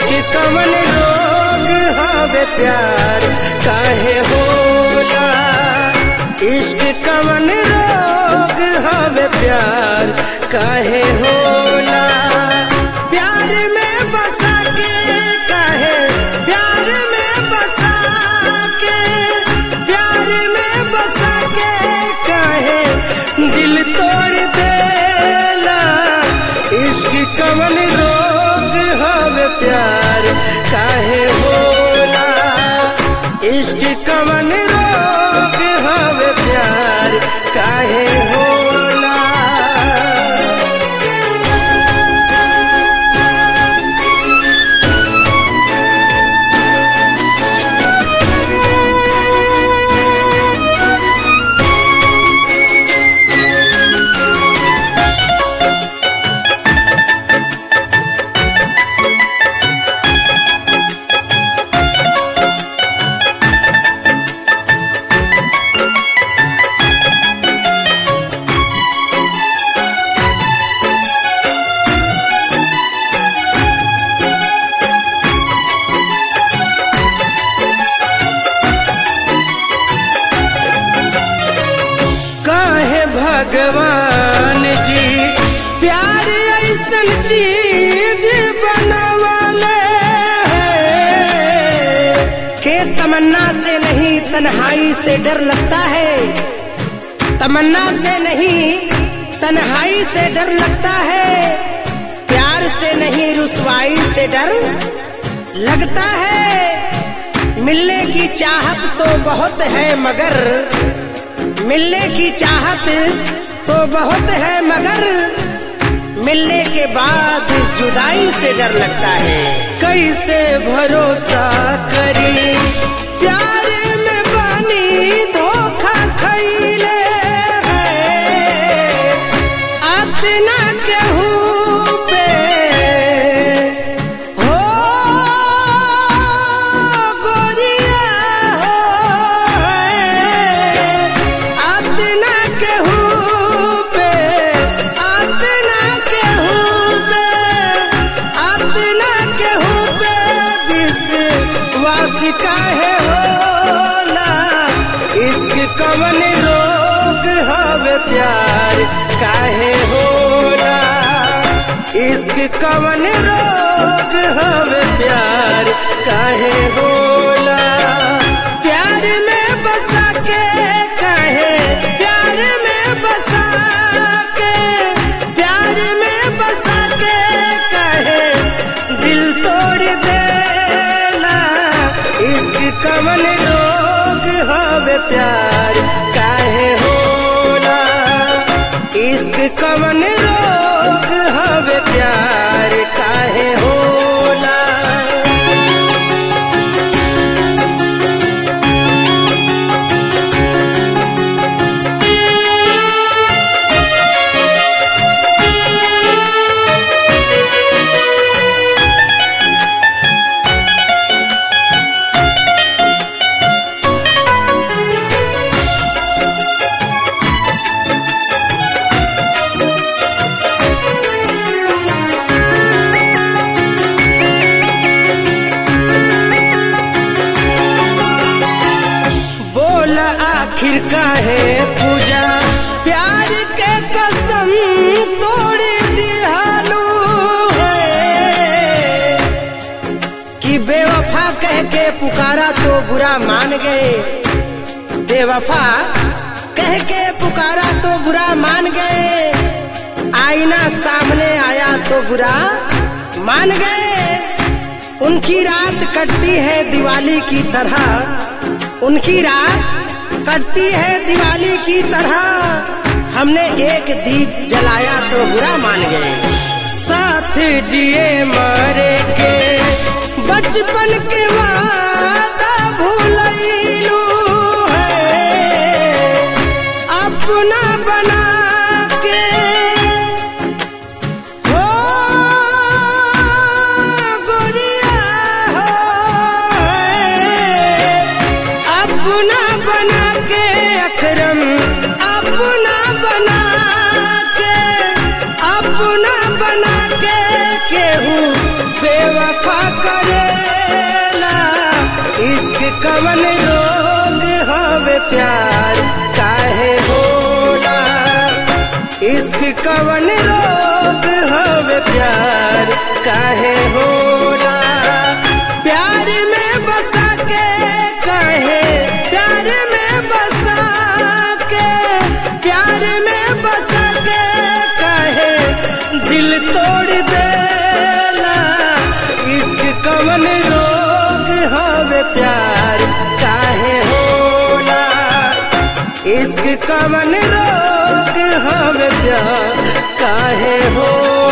इश्क कवन रोग हवे प्यार काहे होला इश्क कवन रोग हवे प्यार काहे होला प्यार में बसा के काहे प्यार में बसा के प्यार में बसा के काहे दिल तोड़ देला इश्क कवन रोग हवे प्यार काहे होला इश्क कवन रोग हवे प्यार काहे होला काहे भगवान जी प्यार ऐसन चीज बनवाले हैं के तमन्ना से नहीं तन्हाई से डर लगता है तमन्ना से नहीं तन्हाई से डर लगता है प्यार से नहीं रुसवाई से डर लगता है मिलने की चाहत तो बहुत है मगर मिलने की चाहत तो बहुत है मगर मिलने के बाद जुदाई से डर लगता है कैसे भरोसा करी प्यार में बानी धोखा खैले है अतना केहू पे हो गोरिया हो अतना केहू पे अतना केहू पे अतना केहू पे विश्वास काहे होला इश्क कवन रोग हवे प्यार काहे होला इश्क कवन रोग हवे प्यार काहे होला प्यार में बसा के काहे प्यार में बसा के प्यार में बसा के काहे दिल तोड़ देला इश्क कवन रोग हवे प्यार काहे होला इश्क कवन रोग हवे प्यार काहे होला बोल आखिर काहे पूजा प्यार के कसम तोड़ दिहालू है कि बेवफा कह के पुकारा तो बुरा मान गए बेवफा कह के पुकारा तो बुरा मान गए आईना सामने आया तो बुरा मान गए उनकी रात कटती है दिवाली की तरह उनकी रात कटती है दिवाली की तरह हमने एक दीप जलाया तो बुरा मान गए साथ जिए मारे के बचपन के वादा भूलैलू है अपना बना के हो गोरिया हो अपना बना के अकरम अपना बना के अपना बना के केहू बेवफा कर प्यार काहे होला इश्क कवन रोग हवे प्यार काहे होला प्यार में बसा के काहे प्यार में बसा के प्यार में बसा के काहे दिल तोड़ देला इश्क कवन रोग हवे प्यार काहे होला इश्क कवन रोग हवे प्यार काहे होला